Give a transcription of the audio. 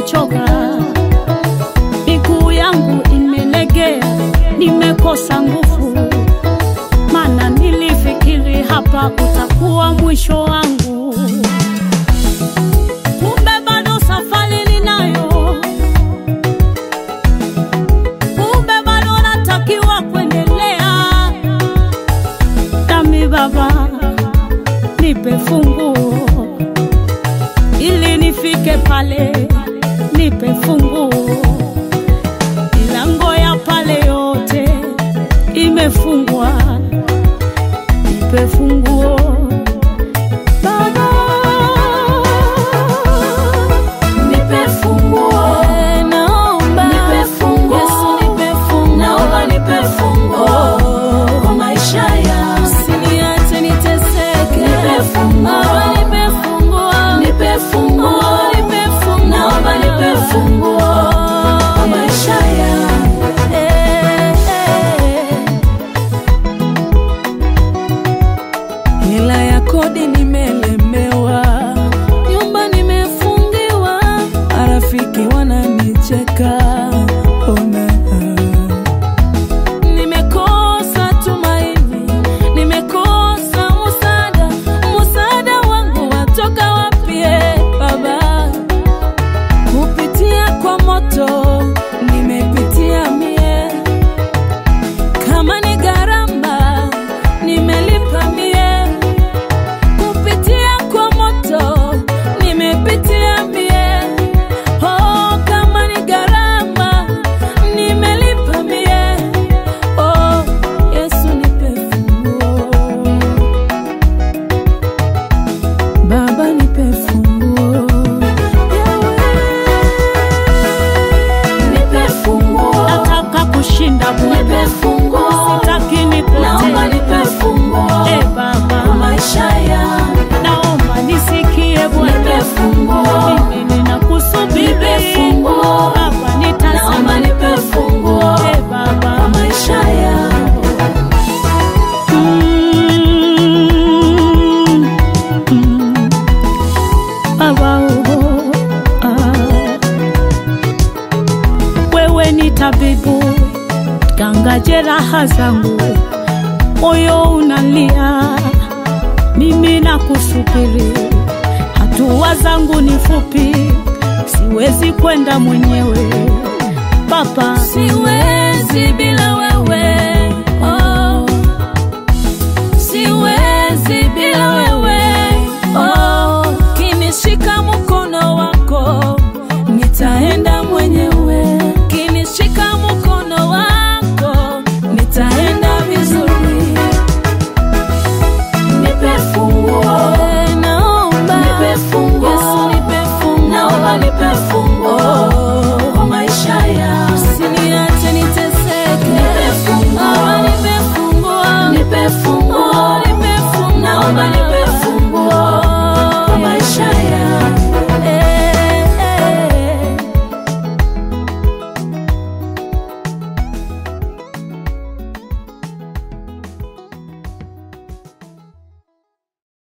nimechoka, miguu yangu imelegea, nimekosa nguvu, maana nilifikiri hapa utakuwa mwisho wangu, kumbe bado safari ninayo, kumbe bado natakiwa kuendelea. Dami Baba, nipe funguo ili nifike pale, nipe funguo. Milango ya pale yote imefungwa, nipe funguo Baba, Nipe funguo, Eh, naomba nipe funguo, Yesu, nipe funguo. naomba nipe funguo kwa maisha yangu. Usiniache niteseke, Nipe funguo. Baba, nipe funguo. Nipe funguo, Oh, nipe funguo. naomba nipe funguo kwa maisha yangu. Eh, eh. hela ya kodi nimelemewa, nyumba nimefungiwa, marafiki wananicheka. Ona, nimekosa tumaini, nimekosa musada, musada wangu watoka wapi? eh, Baba, kupitia kwa moto nimepitia mie kama ni gharama nimelipa mie, kupitia kwa moto nimepitia mie. Oh, kama ni gharama nimelipa mie. Oh, Yesu nipe funguo, Baba nipe funguo, Nipe funguo, Nataka kushinda nipe Bwana, funguo, sitaki naomba nipotee. nipe funguo Eh, kwa Baba, maisha yangu. naomba nisikie Nipe Bwana, funguo, mimi ninakusubiri Nipe funguo. Baba, naomba nitazame nipe funguo Eh, Baba, kwa maisha yangu. Mm, mm. Baba, oh, ah. Wewe ni tabibu, ganga jeraha zangu, moyo unalia, mimi nakusubiri. Hatua zangu ni fupi, siwezi kwenda mwenyewe Baba, siwezi bila